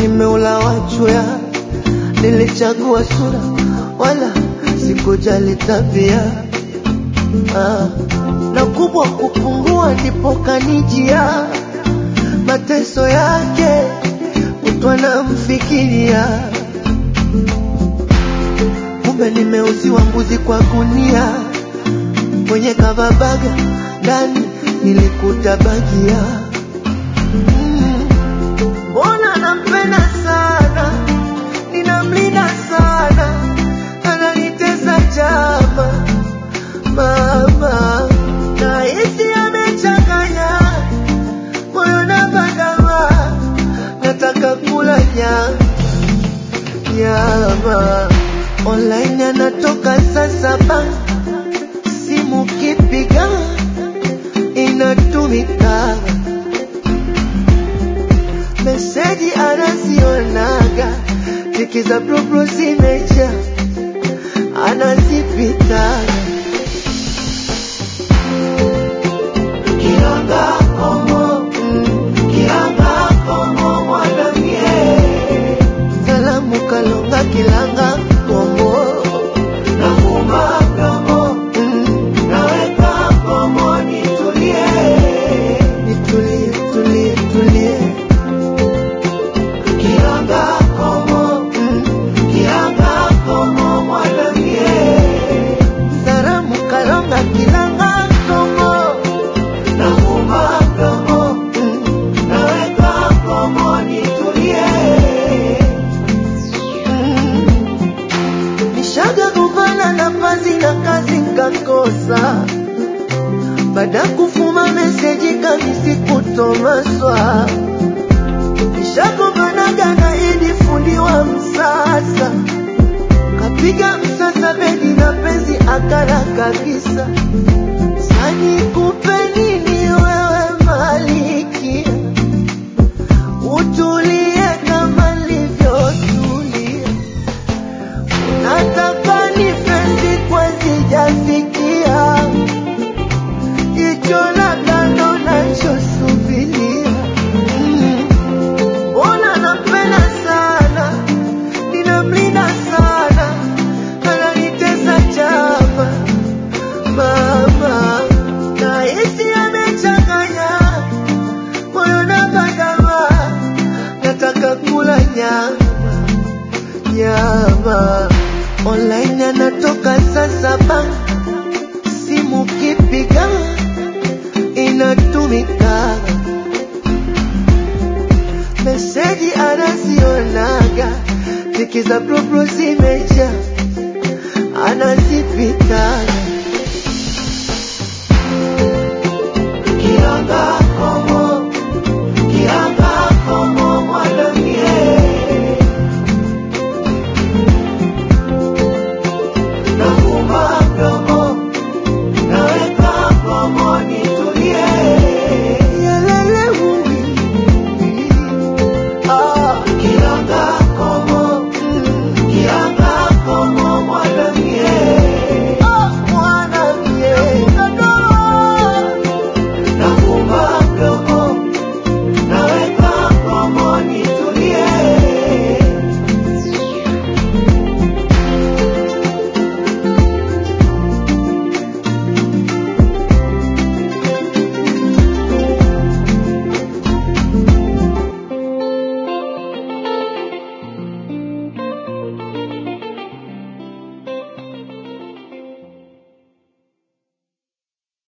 nimeula wachwea, nilichagua sura wala sikujali tabia ah. Na kubwa kupungua ndipo kanijia mateso yake kutwa na mfikiria, kumbe nimeuziwa mbuzi kwa gunia, kwenye kavabaga ndani nilikuta bagia Mm. Mbona nampenda sana, ninamlinda sana, ananitesa jama mama, nahisi amechanganya moyo na bandama, nataka kula nyama nyama. Online anatoka saa saba, simu kipiga inatumika meseji anazionaga, tiki za propro zimeja, anazipita kiranga komo, mm, kiranga komo mwanamie, salamu kalonga kilanga komo, nafumba mdomo, mm, naweka komo nitulie, nitulie, tulie, tulie. Kiranga komo, mm, kiranga komo mwanamie, salamu kalonga kilanga komo, nafumba mdomo, mm, naweka komo nitulie. Mm. Nishaga kumbana na pazi na kazi nkakosa, baada kufuma meseji kamisi kutomaswa nishagombanaga na Idi fundi wa msasa, kapiga msasa bedi na penzi akala kabisa. Sani kupe nini wewe malikia, utulie kama nilivyotulia. Nataka nifesi kwa sijafikia jicho la kando nachosubiria. Mm. Mbona nampenda sana, ninamlinda sana, ananitesa chama mama, nahisi amechanganya moyo na bandama, nataka kula nyama nyama. Online anatoka saa saba, simu kipiga inatumika meseji anazionaga, tiki za pro